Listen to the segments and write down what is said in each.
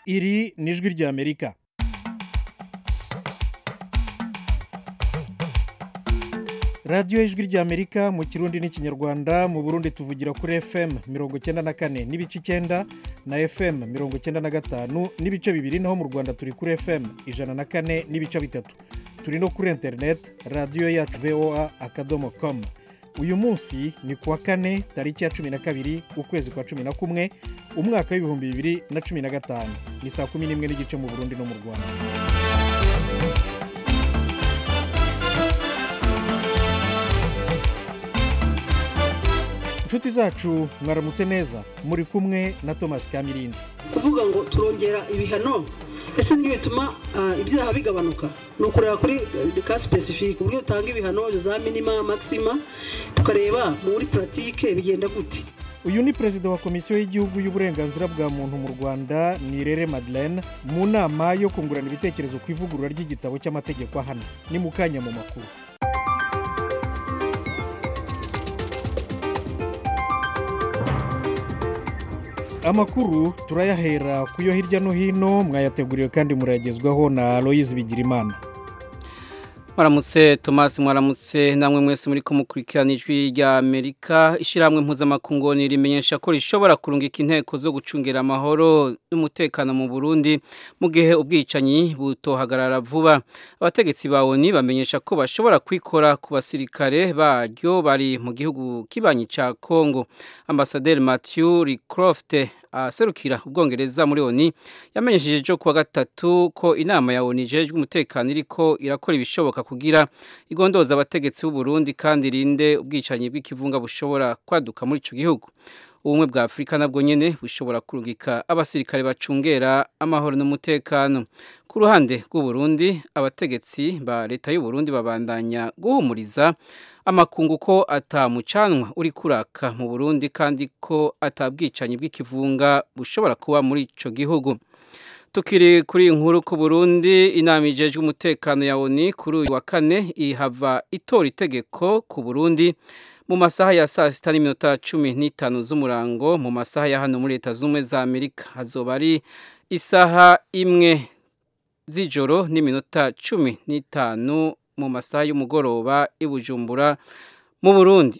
iri ni ijwi ry'amerika radiyo ijwi ry'amerika mu kirundi n'ikinyarwanda mu burundi tuvugira kuri fm mirongo icyenda na kane n'ibice icyenda na fm mirongo icyenda na gatanu n'ibice bibiri naho mu rwanda turi kuri fm ijana na kane n'ibice bitatu turi no kuri interineti radiyo yacu voa akadomo komu uyu munsi ni kuwa kane tariki ya cumi na kabiri ukwezi kwa cumi na kumwe umwaka w'ibihumbi bibiri na cumi na gatanu ni saa kumi n'imwe n'igice mu burundi no mu rwanda inshuti zacu mwaramutse neza muri kumwe na thomas kamirindi kuvuga ngo turongera ibihano ese niyo bituma ibyaha bigabanuka ni ukureba kuri ka sipesifike uburyo utanga ibihano za minima makisima tukareba muri puratike bigenda gute uyu ni perezida wa komisiyo y'igihugu y'uburenganzira bwa muntu mu rwanda nirere madeleine mu nama yo kungurana ibitekerezo ku ivugurura ry'igitabo cy'amategeko ahana ni mu kanya mu makuru amakuru turayahera ku yo hirya no hino mwayateguriwe kandi murayagezwaho na aloyizi bigirimana mwaramutse tomasi mwaramutse namwe mwese muri kumukurikirana ijwi rya amerika ishyirahamwe mpuzamakungu rimenyesha ko rishobora kurungika inteko zo gucungira amahoro n'umutekano mu burundi mu gihe ubwicanyi butohagarara vuba abategetsi ba oni bamenyesha ko bashobora kwikora ku basirikare baryo bari mu gihugu kibanyi cya kongo ambasaderi matthew ricroft aserukira ubwongereza muri oni yamenyesheje ejo kuwa gatatu ko inama ya oni ijejwe umutekano iriko irakora ibishoboka kugira igondoza abategetsi b'u Burundi kandi irinde ubwicanyi bw'ikivunga bushobora kwaduka muri ico gihugu ubumwe bwa afurika nabwo nyene bushobora kurungika abasirikare bacungera amahoro n'umutekano ku ruhande rw'u Burundi abategetsi ba leta y'u Burundi babandanya guhumuriza amakungu ko atamucanwa uri kuraka mu Burundi kandi ko atabwicanyi bw'ikivunga bushobora kuba muri ico gihugu tukiri kuri inkuru ku Burundi inama ijejwe umutekano ya ONU kuri uyu wa kane ihava itora itegeko ku Burundi mu masaha ya saa sita n'iminota cumi n'itanu z'umurango mu masaha ya hano muri leta z'ubumwe za amerika hazoba ari isaha imwe z'ijoro n'iminota cumi n'itanu mu masaha y'umugoroba i bujumbura mu burundi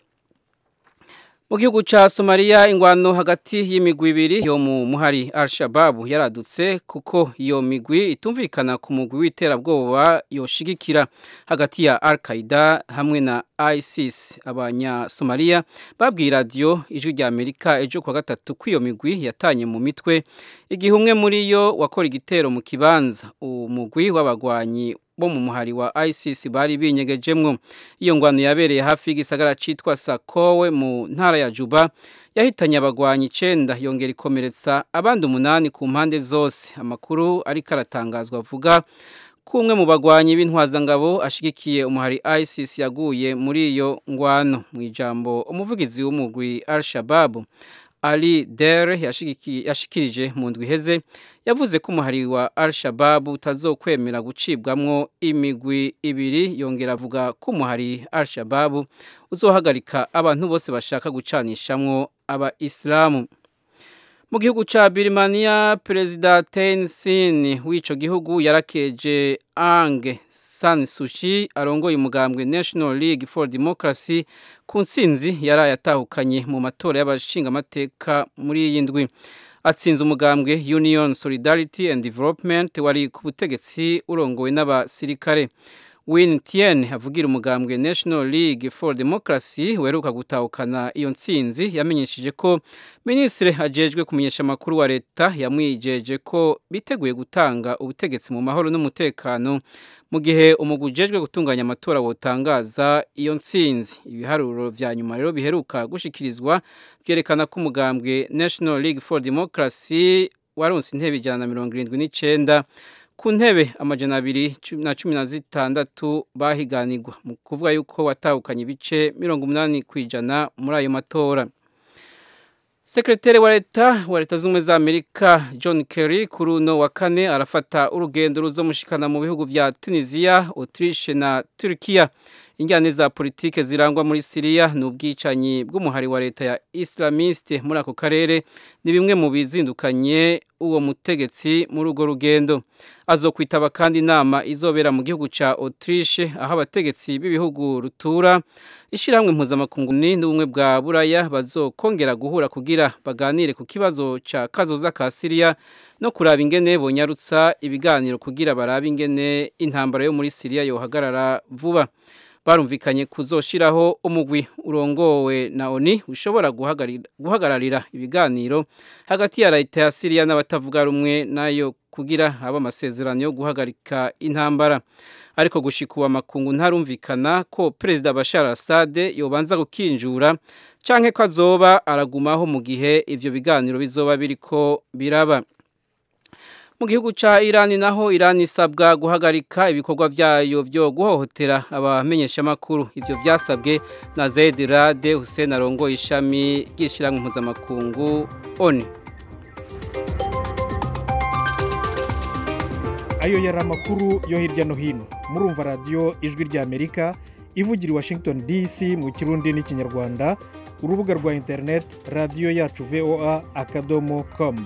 mu gihugu cya somaliya ingwano hagati y'imigwi ibiri yo mu muhari al-shababu yaradutse kuko iyo migwi itumvikana ku mugwi w'iterabwoba yoshigikira hagati ya al-qaida hamwe na isis abanyasomaliya babwiye radiyo ijwi rya amerika ejo kuwa gatatu ko iyo migwi yatanye mu mitwe igihe umwe muri yo wakora igitero mu kibanza umugwi w'abagwanyi bo mu muhari wa ISIS bari binyegejemwo iyo ngwano yabereye hafi y'igisagara citwa Sakowe mu ntara ya Juba yahitanye abagwanyi 9 yongera ikomeretsa abandi umunani ku mpande zose amakuru ariko aratangazwa avuga ko umwe mu bagwanyi b'intwazangabo ashigikiye umuhari ISIS yaguye muri iyo ngwano mu ijambo umuvugizi w'umugwi Al-Shabaab Ali Dere yashikirije mu ndwi iheze yavuze ko umuhari wa Al-Shabaab utazokwemera gucibwamwo imigwi ibiri yongera avuga ko umuhari Al-Shabaab uzohagarika abantu bose bashaka gucanishamwo aba Islamu mu gihugu ca Birmania perezida Thein Sein w'ico gihugu yarakeje Aung San Suu Kyi arongoye umugambwe National League for Democracy ku ntsinzi yari yatahukanye mu matora y'abashingamateka muri iyi ndwi atsinze umugambwe Union Solidarity and Development wari ku butegetsi urongowe n'abasirikare Win Tien avugira umugambwe National League for Democracy weruka gutahukana iyo ntsinzi yamenyesheje ko minisitiri ajejwe kumenyesha amakuru wa leta yamwijeje ko biteguye gutanga ubutegetsi mu mahoro n'umutekano mu gihe umugwi ujejwe gutunganya amatora wotangaza iyo ntsinzi ibiharuro vya nyuma rero biheruka gushikirizwa byerekana ko umugambwe National League for Democracy waronse intebe ijana na mirongo irindwi n'icenda ku ntebe amajana abiri na cumi na zitandatu bahiganirwa mu kuvuga yuko watahukanye ibice mirongo umunani ku ijana muri ayo matora sekretari wa leta wa leta z'ubumwe za amerika john kerry kuri uno wa kane arafata urugendo ruzomushikana mu bihugu vya tunisiya autriche na turkiya injyane za politike zirangwa muri Syria n'ubwicanyi bw'umuhari wa leta ya Islamiste muri ako karere ni bimwe mu bizindukanye uwo mutegetsi muri urwo rugendo azokwitaba kandi inama izobera mu gihugu ca Autriche aho abategetsi b'ibihugu rutura ishiramwe mpuzamakungu n'ubumwe bwa buraya bazokongera guhura kugira baganire ku kibazo ca kazoza ka Syria no kuraba ingene bonyarutsa ibiganiro kugira barabe ingene intambara yo muri Syria yohagarara vuba barumvikanye kuzoshiraho umugwi urongowe na ONI ushobora guhagararira ibiganiro hagati ya leta ya Syria n'abatavuga rumwe nayo kugira haba amasezerano yo guhagarika intambara ariko gushikuwa makungu ntarumvikana ko Perezida Bashar Assad yobanza gukinjura canke ko azoba aragumaho mu gihe ivyo biganiro bizoba biriko biraba mu gihugu ca Iran naho Iran isabwa guhagarika ibikorwa vyayo byo guhohotera abamenyesha makuru ivyo vyasabwe na Zaid Rade Hussein arongo ishami ry'ishiramwe mpuzamakungu ONU ayo yari amakuru yo hirya no hino murumva radiyo ijwi ry'amerika ivugira i washington dc mu kirundi n'ikinyarwanda urubuga rwa interineti radiyo yacu voa akadomo komu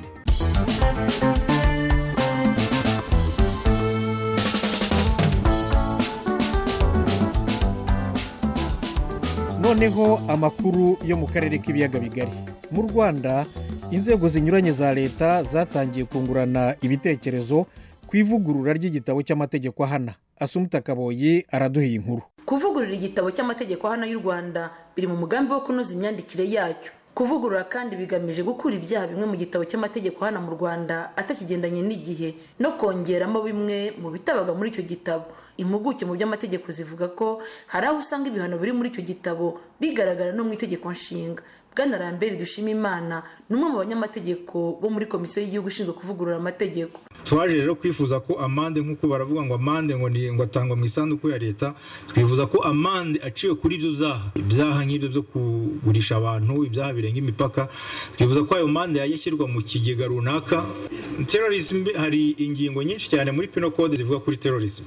noneho amakuru yo mu karere k'ibiyaga bigari mu rwanda inzego zinyuranye za leta zatangiye kungurana ibitekerezo ku ivugurura ry'igitabo cy'amategeko ahana asumuta kaboyi araduhiye inkuru kuvugurura igitabo cy'amategeko ahana y'u rwanda biri mu mugambi wo kunoza imyandikire yacyo kuvugurura kandi bigamije gukura ibyaha bimwe mu gitabo cy'amategeko hano mu rwanda atakigendanye n'igihe no kongeramo bimwe mu bitabaga muri icyo gitabo impuguke mu by'amategeko zivuga ko hari aho usanga ibihano biri muri icyo gitabo bigaragara no mu itegeko nshinga bwana rambere dushima imana ni umwe mu banyamategeko bo muri komisiyo y'igihugu ishinzwe kuvugurura amategeko twaje rero kwifuza ko amande nk'uko baravuga ngo amande ngo ni ngo atangwa mu isanduku ya leta twifuza ko amande aciwe kuri ibyo byaha ibyaha nk'ibyo byo kugurisha abantu ibyaha birenga imipaka twifuza ko ayo mande yajya ashyirwa mu kigega runaka terorism hari ingingo nyinshi cyane muri pino code zivuga kuri terorism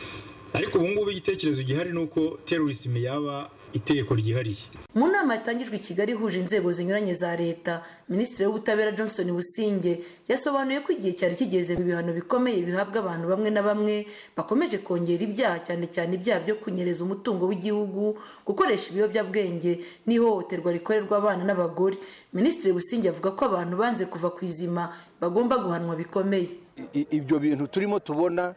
ariko ubu ngubu igitekerezo gihari ni uko terorism yaba itegeko ryihariye mu nama yatangijwe i kigali ihuje inzego zinyuranye za leta minisitiri w'ubutabera johnson businge yasobanuye ko igihe cyari kigeze ibihano bikomeye bihabwa abantu bamwe na bamwe bakomeje kongera ibyaha cyane cyane ibyaha byo kunyereza umutungo w'igihugu gukoresha ibiyobyabwenge n'ihohoterwa rikorerwa abana n'abagore minisitiri businge avuga ko abantu banze kuva ku izima bagomba guhanwa bikomeye ibyo bintu turimo tubona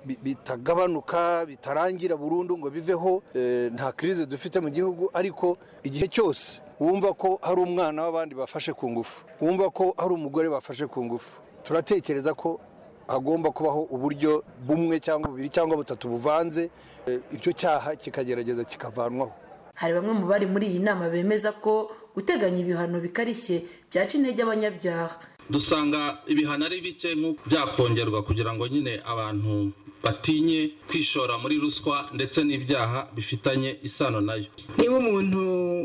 bitagabanuka bitarangira burundu ngo biveho nta kirize dufite mu gihugu ariko igihe cyose wumva ko hari umwana w'abandi bafashe ku ngufu wumva ko hari umugore bafashe ku ngufu turatekereza ko hagomba kubaho uburyo bumwe cyangwa bubiri cyangwa butatu buvanze icyo cyaha kikagerageza kikavanwaho hari bamwe mu bari muri iyi nama bemeza ko guteganya ibihano bikarishye byaca intege abanyabyaha dusanga ibihano ari bike byakongerwa kugira ngo nyine abantu batinye kwishora muri ruswa ndetse n'ibyaha bifitanye isano nayo niba umuntu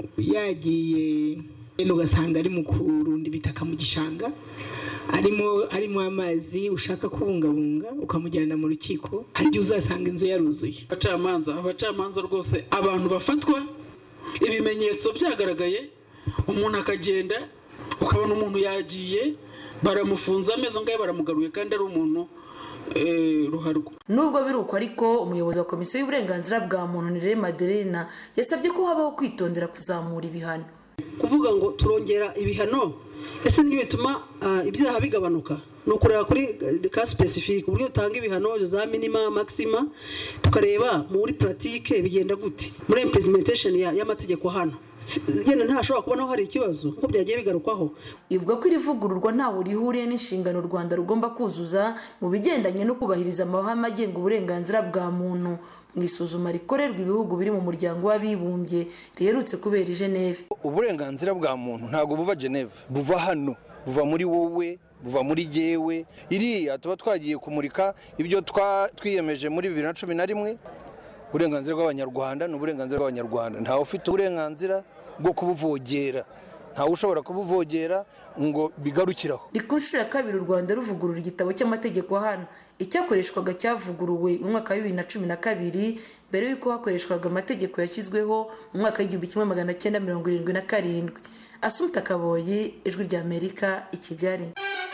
yagiye ugasanga ari mu kurunda ibitaka mu gishanga arimo arimo amazi ushaka kubungabunga ukamujyana mu rukiko hari igihe uzasanga inzu yaruzuye abacamanza abacamanza rwose abantu bafatwa ibimenyetso byagaragaye umuntu akagenda ukabona umuntu yagiye baramufunze ameze ngaho baramugaruye kandi ari umuntu ruharwa nubwo biri uko ariko umuyobozi wa komisiyo y'uburenganzira bwa muntu nirere maderena yasabye ko habaho kwitondera kuzamura ibihano kuvuga ngo turongera ibihano ese nibyo bituma ibyaha bigabanuka ni ukureba kuri ka sipesifike uburyo utanga ibihano za minima maxima tukareba muri puratike bigenda gute muri implementation y'amategeko hano yenda ntashobora kubonaho hari ikibazo kuko byagiye bigarukwaho ivuga ko iri vugururwa ntawe rihuriye n'inshingano u rwanda rugomba kuzuza mu bigendanye no kubahiriza amahame agenga uburenganzira bwa muntu mu isuzuma rikorerwa ibihugu biri mu muryango w'abibumbye riherutse kubera i geneve uburenganzira bwa muntu ntabwo buva geneve buva hano buva muri wowe buva muri jyewe iriya tuba twagiye kumurika ibyo twiyemeje muri bibiri na cumi na rimwe uburenganzira bw'abanyarwanda ni uburenganzira bw'abanyarwanda ntawe ufite uburenganzira bwo kubuvogera ntawe ushobora kubuvogera ngo bigarukiraho ni ku nshuro ya kabiri u rwanda ruvugurura igitabo cy'amategeko hano icyakoreshwaga cyavuguruwe mu mwaka wa bibiri na cumi na kabiri mbere y'uko hakoreshwaga amategeko yashyizweho mu mwaka w'igihumbi kimwe magana cyenda mirongo irindwi na karindwi asumta kaboyi ijwi ry'amerika i kigali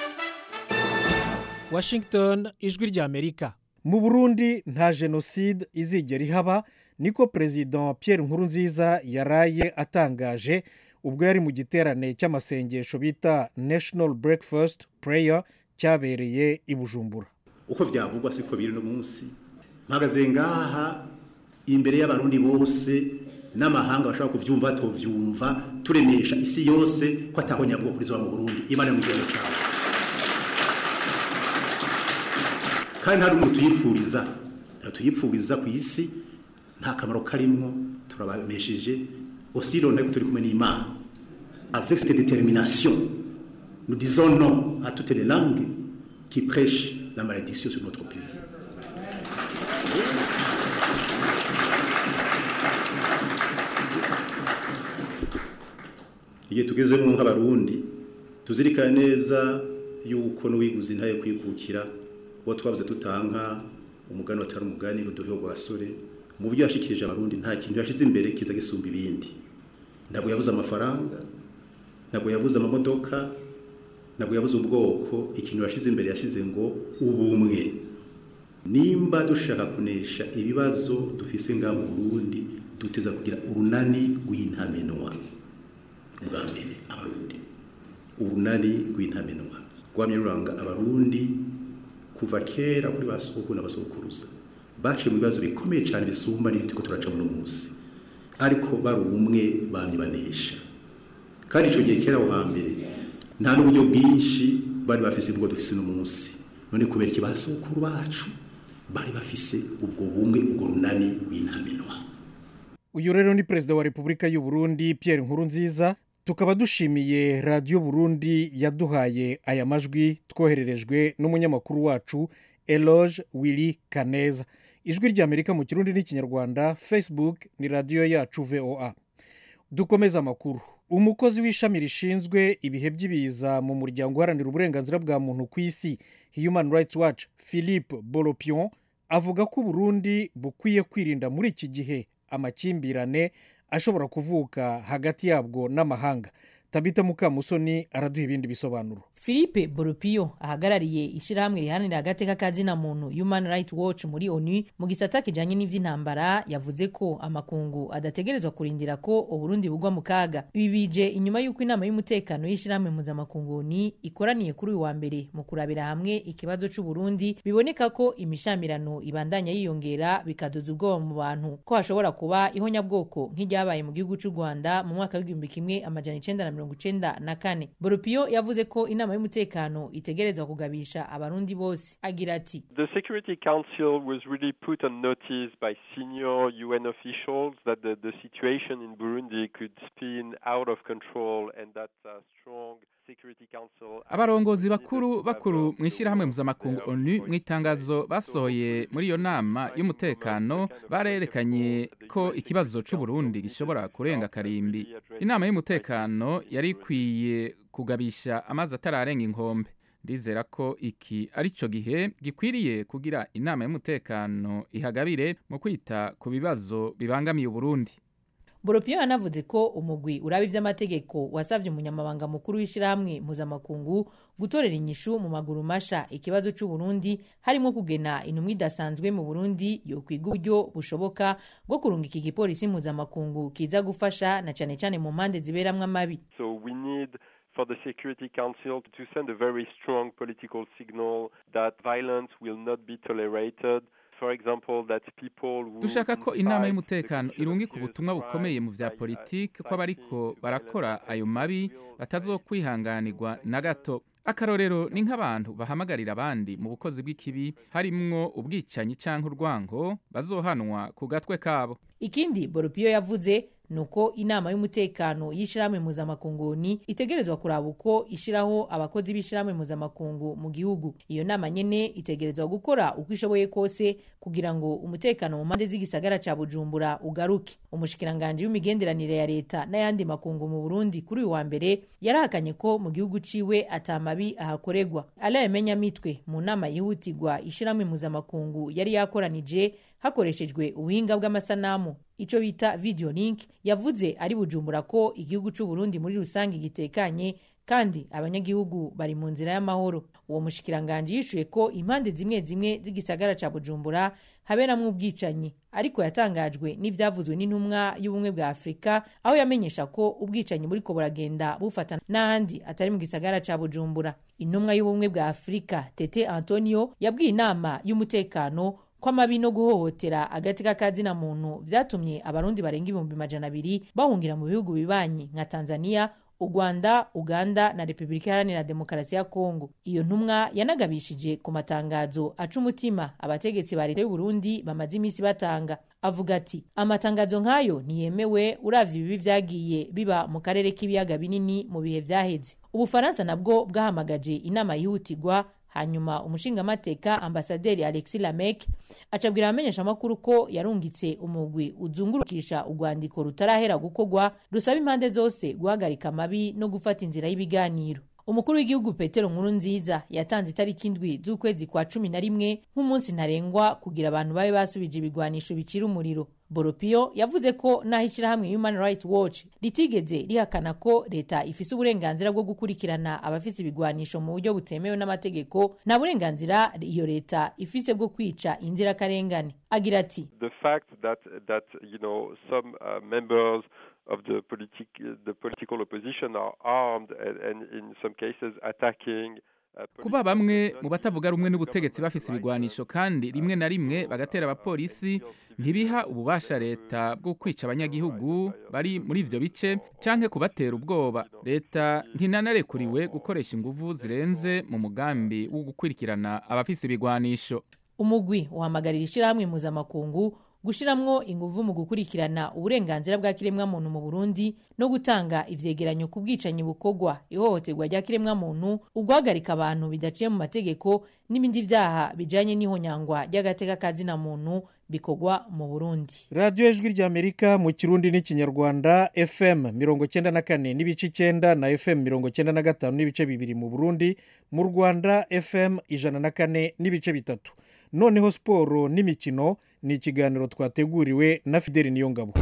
washington ijwi ry'amerika mu burundi nta jenoside izigera ihaba niko perezida Pierre Nkurunziza yaraye atangaje ubwo yari mu giterane cy'amasengesho bita national breakfast prayer cyabereye i bujumbura uko byavugwa siko biri no munsi mpagaze ngaha imbere y'abarundi bose n'amahanga bashobora kuvyumva tuvyumva turemesha isi yose ko ataho nyabwo kuri mu Burundi imana mu gihugu cyawe kandi nta n'umuntu tuyipfuriza tuyipfuriza ku isi nta kamaro karimwo turabamesheje aussi l'on est turi kumwe n'Imana avec cette détermination nous disons non à toutes les langues qui prêchent la malédiction sur notre pays igihe tugezemo nk'abarundi tuzirikane neza yuko n'uwiguze intaye kwikukira uwo twabuze tutanka umugani watari umugani rudoveho rwa gasore mu buryo yashikirije abarundi nta kintu yashyize imbere kiza gisumba ibindi ntabwo yabuze amafaranga ntabwo yabuze amamodoka ntabwo yabuze ubwoko ikintu yashyize imbere yashyize ngo ubumwe nimba dushaka kunesha ibibazo dufise ngaha mu burundi duteza kugira urunani rw'intamenwa bwa mbere abarundi urunani rw'intamenwa rwamye ruranga abarundi kuva kera kuri ba sogokuru n'abasogokuruza baciye mu bibazo bikomeye cyane bisumba n'ibiti ko turaca muno munsi ariko bari ubumwe bamye banesha kandi icyo gihe kera aho hambere nta n'uburyo bwinshi bari bafise ubwo dufise uno munsi none kubera iki ba sogokuru bacu bari bafise ubwo bumwe ubwo runani rw'intamenwa uyu rero ni perezida wa repubulika y'u Burundi Pierre Nkurunziza tukaba dushimiye radiyo burundi yaduhaye aya majwi twohererejwe n'umunyamakuru wacu eloge willy kaneza ijwi ry'amerika mu kirundi n'ikinyarwanda facebook ni radiyo yacu voa dukomeze amakuru umukozi w'ishami rishinzwe ibihe by'ibiza mu muryango uharanira uburenganzira bwa muntu ku isi human rights watch philippe boropion avuga ko uburundi bukwiye kwirinda muri iki gihe amakimbirane ashobora kuvuka hagati yabwo n'amahanga tabita mukamusoni araduha ibindi bisobanuro philippe borupiyo ahagarariye ishyirahamwe riharanira agateka kazina muntu human rights watch muri onu mu gisata kijanye n'ivy'intambara yavuze ko amakungu adategerezwa kurindira ko uburundi bugwa mu kaga ibi bije inyuma y'uko inama y'umutekano y'ishyirahamwe mpuzamakungu oni ikoraniye kuri uyu wa mbere mu kurabira hamwe ikibazo c'uburundi biboneka ko imishamirano ibandanya yiyongera bikadoza ubwoba mu bantu ko hashobora kuba ihonyabwoko nk'iryabaye mu gihugu c'u rwanda mu mwaka w'igihumbi kimwe amajana icenda na mirongo icenda na kane borupiyo yavuze ko inama y'umutekano itegerezwa kugabisha abarundi bose agira ati The Security Council was really put on notice by senior UN officials that the, the situation in Burundi could spin out of control and that uh, strong Security Council abarongozi bakuru bakuru mu ishyirahamwe mpuzamakungu onu mu itangazo basohoye muri iyo nama y'umutekano barerekanye ko ikibazo c'uburundi gishobora kurenga karimbi inama y'umutekano yari ikwiye kugabisha amazi atararenga inkombe ndizera ko iki ari cyo gihe gikwiriye kugira inama y'umutekano ihagabire mu kwita ku bibazo bibangamiye uburundi boropiyo yanavuze ko umugwi uraba ivy'amategeko wasavye umunyamabanga mukuru w'ishirahamwe mpuzamakungu gutorera inyishu mu maguru masha ikibazo c'uburundi harimo kugena intumwa idasanzwe mu burundi yokwiga uburyo bushoboka bwo kurunga iki gipolisi mpuzamakungu kiza gufasha na cane cane mu mpande ziberamwo amabi So we need for the Security Council to send a very strong political signal that violence will not be tolerated. For example, that people who dushaka ko inama y'umutekano irungika ubutumwa bukomeye mu vya politiki ko abariko barakora ayo mabi batazokwihanganirwa na gato akarorero ni nk'abantu bahamagarira abandi mu bukozi bw'ikibi harimwo ubwicanyi canke urwango bazohanwa ku gatwe kabo ikindi boropiyo yavuze ni uko inama y'umutekano y'ishyirahamwe mpuzamakunguni itegerezwa kuraba uko ishyiraho abakozi b'ishyirahamwe mpuzamakungu mu gihugu iyo nama nyene itegerezwa gukora uko ishoboye kose kugira ngo umutekano mu mpande z'igisagara ca bujumbura ugaruke umushikiranganji w'imigenderanire ya leta n'ayandi makungu mu burundi kuri uyu wa mbere yarahakanye ko mu gihugu ciwe atamabi ahakorerwa alayemenya mitwe mu nama yihutirwa ishyirahamwe mpuzamakungu yari yakoranije hakoreshejwe ubuhinga bw'amasanamu ico bita video link yavuze ari bujumbura ko igihugu c'u Burundi muri rusange gitekanye kandi abanyagihugu bari mu nzira y'amahoro uwo mushikiranganje yishuye ko impande zimwe zimwe z'igisagara ca bujumbura haberamwo ubwicanyi ariko yatangajwe n'ivyavuzwe n'intumwa y'ubumwe bwa afurika aho yamenyesha ko ubwicanyi buriko buragenda bufata n'ahandi atari mu gisagara ca bujumbura intumwa y'ubumwe bwa afurika tete antonio yabwiye inama y'umutekano ko amabi no guhohotera agati k'akazina muntu vyatumye abarundi barenga ibihumbi majana abiri bahungira mu bihugu bibanyi nka tanzania u rwanda uganda na repubulika iharanira demokarasi ya kongo iyo ntumwa yanagabishije ku matangazo aca umutima abategetsi ba leta y'uburundi bamaze iminsi batanga avuga ati amatangazo nk'ayo ntiyemewe uravye ibibi vyagiye biba mu karere k'ibiyaga binini mu bihe vyaheze ubufaransa nabwo bwahamagaje inama yihutirwa hanyuma umushingamateka ambasaderi alexi lamek acabwira abamenyeshamakuru ko yarungitse umugwi uzungurukisha urwandiko rutarahera gukorwa rusaba impande zose guhagarika amabi no gufata inzira y'ibiganiro umukuru w'igihugu petero nkuru nziza yatanze itariki indwi z'ukwezi kwa cumi na rimwe nk'umunsi ntarengwa kugira abantu babe basubije ibigwanisho bicira umuriro boropio yavuze ko n'aho ishyirahamwe human rights watch ritigeze rihakana ko leta ifise uburenganzira bwo gukurikirana abafise ibigwanisho mu buryo butemewe n'amategeko nta burenganzira iyo leta ifise bwo kwica inzirakarengane agira ati the fact that that you know some uh, members of the politic the political opposition are armed and, and in some cases attacking kuba bamwe mu batavuga rumwe n'ubutegetsi bafise ibigwanisho kandi rimwe na rimwe bagatera abapolisi ntibiha ububasha leta bwo kwica abanyagihugu bari muri ivyo bice canke kubatera ubwoba leta ntinanarekuriwe gukoresha inguvu zirenze mu mugambi wo gukurikirana abafise ibigwanisho umugwi uhamagarira ishyirahamwe mpuzamakungu gushiramwo inguvu mu gukurikirana uburenganzira bwa kiremwamuntu mu burundi no gutanga ivyegeranyo ku bwicanyi bukorwa ihohoterwa rya kiremwamuntu uguhagarika abantu bidaciye mu mategeko n'ibindi vyaha bijanye n'ihonyangwa ry'agateka kazina muntu bikorwa mu burundi radiyo ijwi ry'amerika mu kirundi n'ikinyarwanda fm mirongo cyenda na kane n'ibice icyenda na fm mirongo cyenda na gatanu n'ibice bibiri mu burundi mu rwanda fm ijana na kane n'ibice bitatu noneho siporo n'imikino ni ikiganiro twateguriwe na fideli niyongabo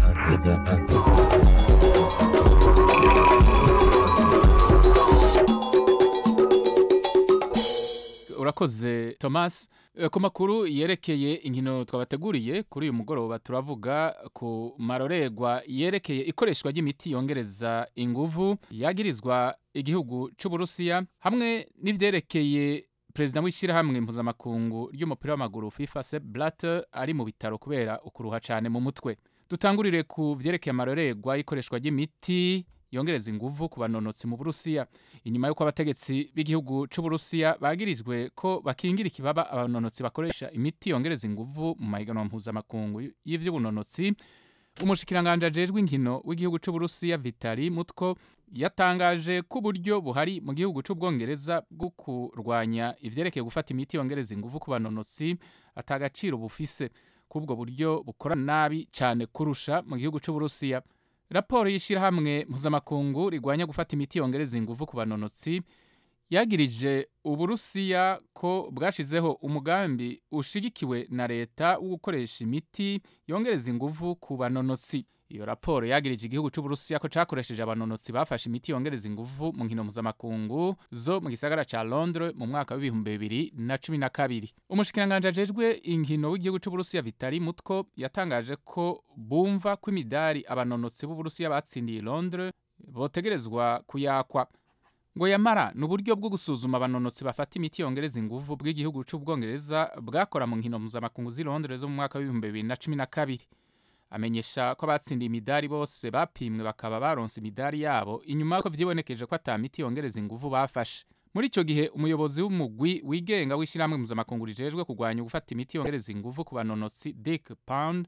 urakoze thomas ku makuru yerekeye inkino twabateguriye kuri uyu mugoroba turavuga ku maroregwa yerekeye ikoreshwa ry'imiti yongereza inguvu yagirizwa igihugu cy'uburusiya hamwe n'ibyerekeye perezida w'ishyirahamwe mpuzamakungu ry'umupira w'amaguru fifa sep blatter ari mu bitaro kubera ukuruha cyane mu mutwe dutangurire ku byerekeye amarorerwa y'ikoreshwa ry'imiti yongereza inguvu ku banonotsi mu burusiya inyuma y'uko abategetsi b'igihugu cy'uburusiya bagirizwe ko bakingira ikibaba abanonotsi bakoresha imiti yongereza inguvu mu mahiganwa mpuzamakungu y'ivy'ubunonotsi umushikiranganje ajejwe inkino w'igihugu cy'uburusiya vitali mutko yatangaje ko uburyo buhari mu gihugu cy'ubwongereza bwo kurwanya ivyerekeye gufata imiti yongereza inguvu ku banonotsi atagaciro bufise kubwo buryo bukora nabi cyane kurusha mu gihugu cy'uburusiya raporo y'ishyirahamwe mpuzamakungu rigwanya gufata imiti yongereza inguvu ku banonotsi yagirije uburusiya ko bwashizeho umugambi ushigikiwe na leta wo gukoresha imiti yongereza inguvu ku banonotsi iyo raporo yagirije igihugu cy'uburusiya ko cyakoresheje abanonotsi bafashe imiti yongereza inguvu mu nkino mpuzamakungu zo mu gisagara cya londres mu mwaka w'ibihumbi bibiri na cumi na kabiri umushikiranganje ajejwe inkino w'igihugu cy'uburusiya vitali mutko yatangaje ko bumva ko imidari abanonotsi b'uburusiya batsindiye londres botegerezwa kuyakwa ngo yamara ni uburyo bwo gusuzuma abanonotsi bafata imiti yongereza inguvu bw'igihugu cy'ubwongereza bwakora mu nkino mpuzamakungu z'i londres zo mu mwaka w'ibihumbi bibiri na cumi na kabiri amenyesha ko abatsindiye imidari bose bapimwe bakaba baronse imidari yabo inyuma y'uko vyibonekeje ko ata miti yongereza inguvu bafashe muri icyo gihe umuyobozi w'umugwi wigenga w'ishyirahamwe mpuzamakungu rijejwe kurwanya gufata imiti yongereza inguvu ku banonotsi dick pound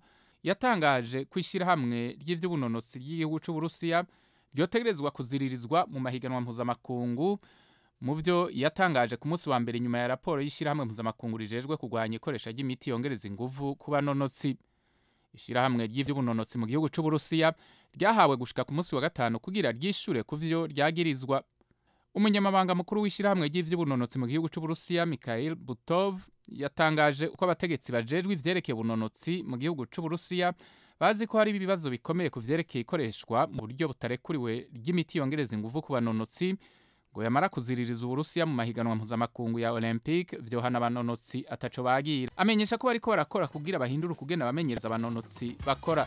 yatangaje ko ishyirahamwe ry'ivy'ubunonotsi ry'igihugu c'uburusiya ryotegerezwa kuziririzwa mu mahiganwa mpuzamakungu mu byo yatangaje ku munsi wa mbere nyuma ya raporo y'ishyirahamwe mpuzamakungu rijejwe kurwanya ikoresha ry'imiti yongereza inguvu ku banonotsi ishyirahamwe ry'ivy'ubunonotsi mu gihugu c'uburusiya ryahawe gushika ku munsi wa gatanu kugira ryishure ku vyo ryagirizwa umunyamabanga mukuru w'ishyirahamwe ry'ivy'ubunonotsi mu gihugu c'uburusiya mikhail butov yatangaje uko abategetsi bajejwe ivyerekeye ubunonotsi mu gihugu c'uburusiya bazi ko hari ibibazo bikomeye ku vyerekeye ikoreshwa mu buryo butarekuriwe ry'imiti yongereza inguvu ku banonotsi ngo yamara kuziririza uburusiya mu mahiganwa mpuzamakungu ya olympic vyohana abanonotsi ataco bagira amenyesha ko bariko barakora kugira bahindure ukugena abamenyereza abanonotsi bakora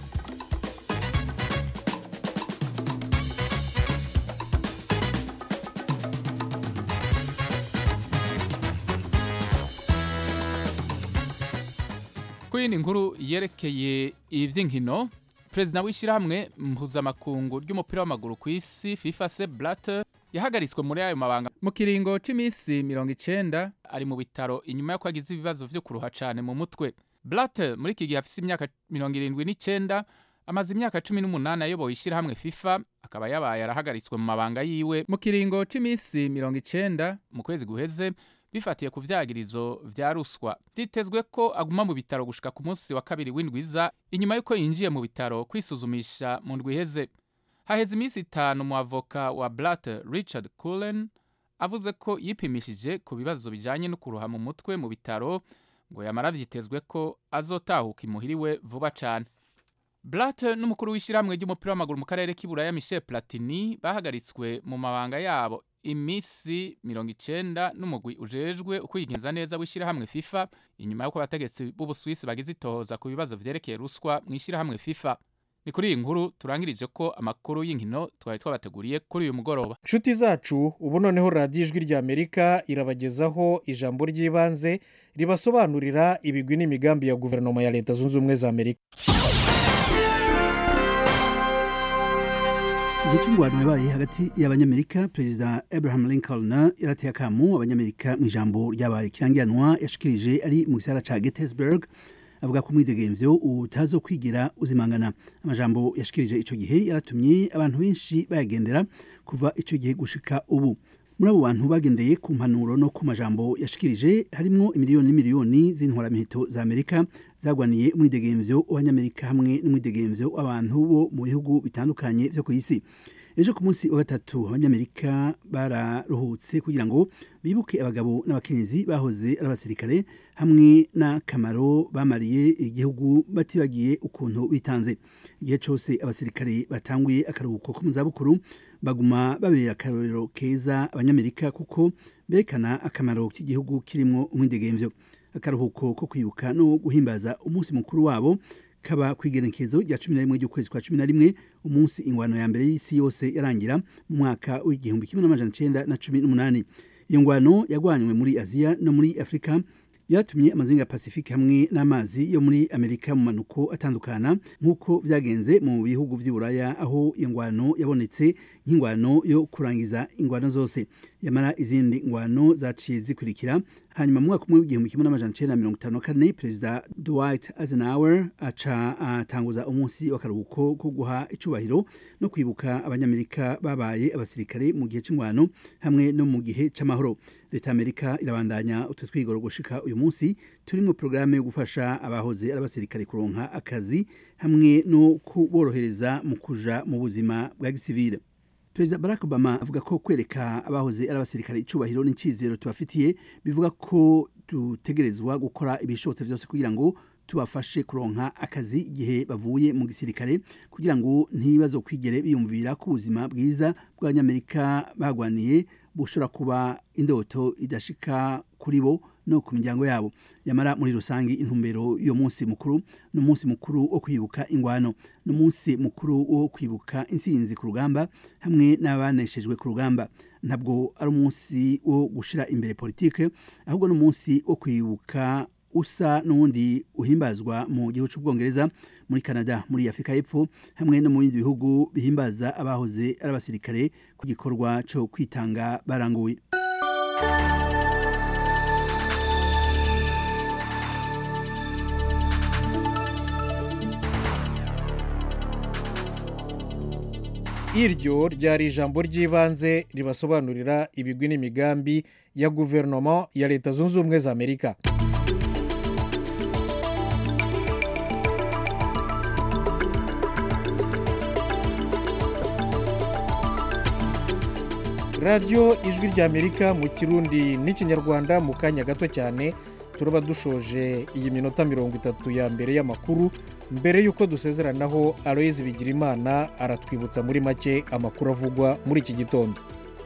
ku yindi nkuru yerekeye ivy'inkino perezida w'ishyirahamwe mpuzamakungu ry'umupira w'amaguru ku isi fifa se blatter yahagaritswe muri ayo mabanga mu kiringo c'imisi mirongo icenda ari mu bitaro inyuma y'uko agize ibibazo vyo kuruha cane mu mutwe blatter muri iki gihe afise imyaka mirongo irindwi n'icenda amaze imyaka cumi n'umunani ayoboye ishyirahamwe fifa akaba yabaye arahagaritswe mu mabanga yiwe mu kiringo c'imisi mirongo icenda mu kwezi guheze bifatiye ku vyagirizo vya ruswa vyitezwe ko aguma mu bitaro gushika ku munsi wa kabiri w'indwiza inyuma y'uko yinjiye mu bitaro kwisuzumisha mu ndwi iheze haheze iminsi itanu mu avoka wa blatter richard cullen avuze ko yipimishije ku bibazo bijanye no kuruha mu mutwe mu bitaro ngo yamara vyitezwe ko azotahuka imuhiriwe vuba cane blatter n'umukuru w'ishyirahamwe ry'umupira w'amaguru mu karere k'iburaya michel platini bahagaritswe mu mabanga yabo imisi mirongo icenda n'umugwi ujejwe ukwigenza neza w'ishyirahamwe fifa inyuma y'uko abategetsi b'ubuswisi bagize itohoza ku bibazo vyerekeye ruswa mu ishyirahamwe fifa ni kuri iyi nkuru turangirije ko amakuru y'inkino twari twabateguriye kuri uyu mugoroba nshuti zacu ubu noneho radiyo ijwi ry'amerika irabagezaho ijambo ry'ibanze ribasobanurira ibigwi n'imigambi ya guverinoma ya leta zunze ubumwe za amerika igihe cy'ingwano yabaye hagati y'abanyamerika perezida abraham lincoln yarateye akamu abanyamerika mu ijambo ryabaye kirangiranwa yashikirije ari mu gisagara ca gettysburg avuga ko umwidegemvyo utazo kwigira uzimangana amajambo yashikirije ico gihe yaratumye abantu benshi bayagendera kuva ico gihe gushika ubu muri abo bantu bagendeye ku mpanuro no ku majambo yashikirije harimwo imiliyoni n'imiliyoni z'intwaramiheto za amerika zagwaniye umwidegemvyo w'abanyamerika hamwe n'umwidegemvyo w'abantu bo mu bihugu bitandukanye vyo ku isi ejo ku munsi wa gatatu abanyamerika bararuhutse kugira ngo bibuke abagabo n'abakenyezi bahoze ari abasirikare hamwe n'akamaro bamariye igihugu batibagiye ukuntu bitanze igihe cyose abasirikare batanguye akaruhuko ko mu zabukuru baguma babera akarorero keza abanyamerika kuko berekana akamaro k'igihugu kirimo umwidegemvyo akaruhuko ko kwibuka no guhimbaza umunsi mukuru wabo kaba ku igenekerezo rya cumi na rimwe ry'ukwezi kwa cumi na rimwe umunsi ingwano ya mbere y'isi yose yarangira mu mwaka w'igihumbi kimwe n'amajana icenda na cumi n'umunani iyo ngwano yagwanywe muri aziya no muri afurika byatumye amazinga ya pasifike hamwe n'amazi yo muri amerika mu manuko atandukana nk'uko byagenze mu bihugu by'uburaya aho iyo ngwano yabonetse nk'ingwano yo kurangiza ingwano zose yamara izindi ngwano zaciye zikurikira hanyuma mu mwaka umwe w'igihumbi kimwe n'amajana icenda na mirongo itanu na kane perezida dwight eisenhower aca atanguza umunsi w'akaruhuko ko guha icubahiro no kwibuka abanyamerika babaye abasirikare mu gihe c'ingwano hamwe no mu gihe c'amahoro leta amerika irabandanya utu twigoro gushika uyu munsi turi mu porogaramu yo gufasha abahoze ari abasirikare kuronka akazi hamwe no kuborohereza mu kuja mu buzima bwa gisivile perezida barack obama avuga ko kwereka abahoze ari abasirikare icubahiro n'icyizero tubafitiye bivuga ko dutegerezwa gukora ibishobotse byose kugira ngo tubafashe kuronka akazi igihe bavuye mu gisirikare kugira ngo ntibazo kwigere biyumvira ko ubuzima bwiza bw'abanyamerika bagwaniye bushobora kuba indoto idashika kuri bo no ku miryango yabo yamara muri rusange intumbero y'uwo munsi mukuru ni umunsi mukuru wo kwibuka ingwano ni umunsi mukuru wo kwibuka insinzi ku rugamba hamwe n'abaneshejwe ku rugamba ntabwo ari umunsi wo gushira imbere politike ahubwo ni umunsi wo kwibuka usa n'uwundi uhimbazwa mu gihugu cy'ubwongereza muri canada muri afurika y'epfo hamwe no mu bindi bihugu bihimbaza abahoze ari abasirikare ku gikorwa cyo kwitanga baranguye iryo ryari ijambo ry'ibanze ribasobanurira ibigwi n'imigambi ya guverinoma ya leta zunze ubumwe za amerika radiyo ijwi ry'amerika mu kirundi n'ikinyarwanda mu kanya gato cyane turaba dushoje iyi minota mirongo itatu ya mbere y'amakuru mbere y'uko dusezeranaho aloyizi bigirimana aratwibutsa muri make amakuru avugwa muri iki gitondo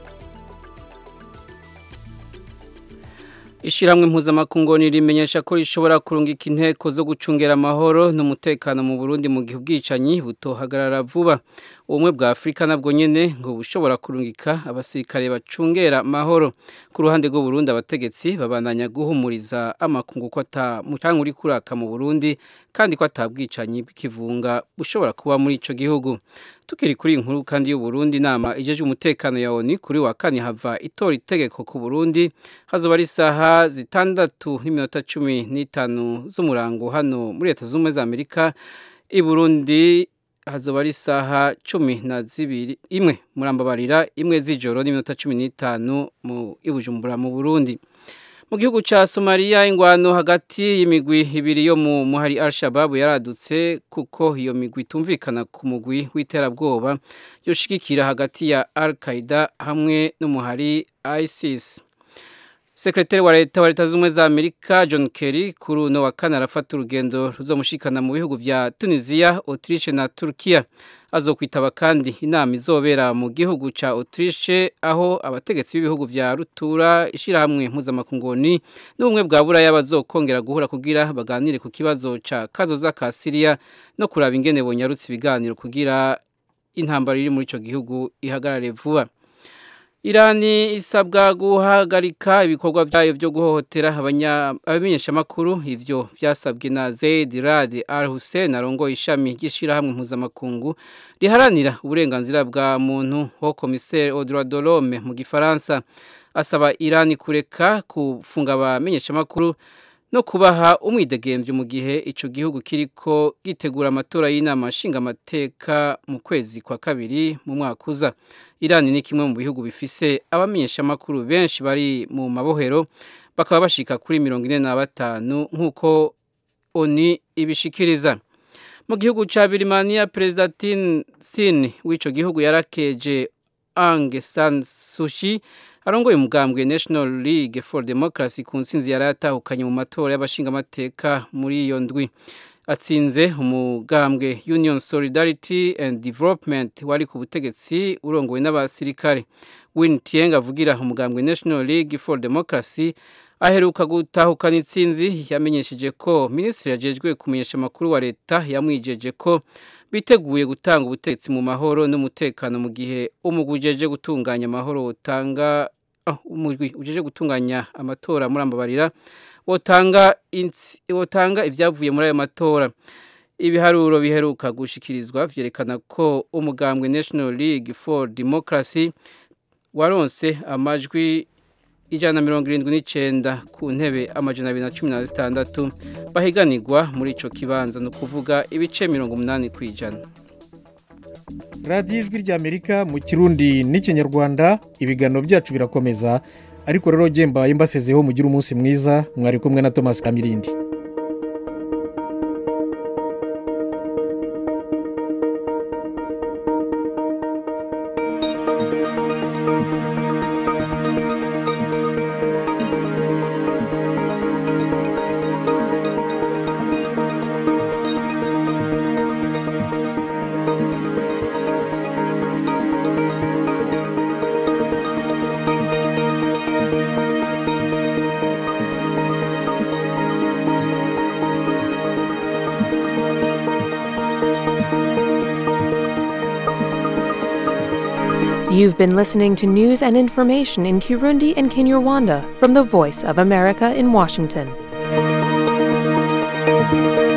ishyirahamwe mpuzamakungu rimenyesha ko rishobora kurungika inteko zo gucungera amahoro n'umutekano mu burundi mu gihe ubwicanyi butohagarara vuba ubumwe bwa afurika nabwo nyine ngo bushobora kurungika abasirikare bacungera amahoro ku ruhande rw'uburundi abategetsi babandanya guhumuriza amakungu ko atamucanga uri kuraka mu burundi kandi ko atabwicanyi bw'ikivunga bushobora kuba muri icyo gihugu tukiri kuri iyi nkuru kandi y'uburundi inama ijeje umutekano ya oni kuri wa kane hava itora itegeko ku burundi hazoba ari isaha zitandatu n'iminota cumi n'itanu z'umurango hano muri leta z'ubumwe za amerika i burundi hazoba ari isaha cumi na zibiri imwe murambabarira imwe z'ijoro n'iminota cumi n'itanu mu ibujumbura mu burundi mu gihugu cya somaliya ingwano hagati y'imigwi ibiri yo mu muhari al-shababu yaradutse kuko iyo migwi itumvikana ku mugwi w'iterabwoba yoshigikira hagati ya al-qaida hamwe n'umuhari isis sekretari wa leta wa leta z'ubumwe za amerika john kerry kuri uno wa kane arafata urugendo ruzomushikana mu bihugu bya tunisiya autriche na turkiya azokwitaba kandi inama izobera mu gihugu cya autriche aho abategetsi b'ibihugu vya rutura ishyirahamwe mpuzamakungoni n'ubumwe bwa buraya bazokongera guhura kugira baganire ku kibazo ca kazoza ka siriya no kuraba ingene bonyarutse ibiganiro kugira intambara iri muri ico gihugu ihagarare vuba irani isabwa guhagarika ibikorwa byayo byo guhohotera abamenyeshamakuru ivyo vyasabwe na zaid rad al hussein arongoye ishami ry'ishirahamwe mpuzamakungu riharanira uburenganzira bwa muntu ho komiseri audroit de l'homme mu gifaransa asaba irani kureka kufunga abamenyeshamakuru no kubaha umwidegemvyo mu gihe ico gihugu kiriko gitegura amatora y'inama nshingamateka mu kwezi kwa kabiri mu mwaka uza irani ni kimwe mu bihugu bifise abamenyeshamakuru benshi bari mu mabohero bakaba bashika kuri mirongo ine na batanu nk'uko oni ibishikiriza mu gihugu ca birimaniya perezida tin sin w'ico gihugu yarakeje Aung San Suu Kyi arongoye umugambwe National League for Democracy ku nsinzi yari yatahukanye mu matora y'abashingamateka muri iyo ndwi atsinze umugambwe Union Solidarity and Development wari ku butegetsi urongowe n'abasirikare Win Tieng avugira umugambwe National League for Democracy aheruka gutahukana intsinzi yamenyesheje ko minisitiri yajejwe kumenyesha amakuru wa leta yamwijeje ko biteguye gutanga ubutegetsi mu mahoro n'umutekano mu gihe umugwi ujeje gutunganya amahoro utanga umugwi ujeje gutunganya amatora muri ambabarira wotanga wotanga ibyavuye muri ayo matora ibiharuro biheruka gushikirizwa vyerekana ko umugambwe National League for Democracy waronse amajwi ijana na mirongo irindwi n'icyenda ku ntebe amajana abiri na cumi na zitandatu bahiganirwa muri icyo kibanza ni ukuvuga ibice mirongo umunani ku ijana radiyo ijwi ry'amerika mu kirundi n'ikinyarwanda ibiganiro byacu birakomeza ariko rero mbaye mbasezeho mugire umunsi mwiza mwari kumwe na thomas kamirindi You've been listening to news and information in Kirundi and Kinyarwanda from the Voice of America in Washington.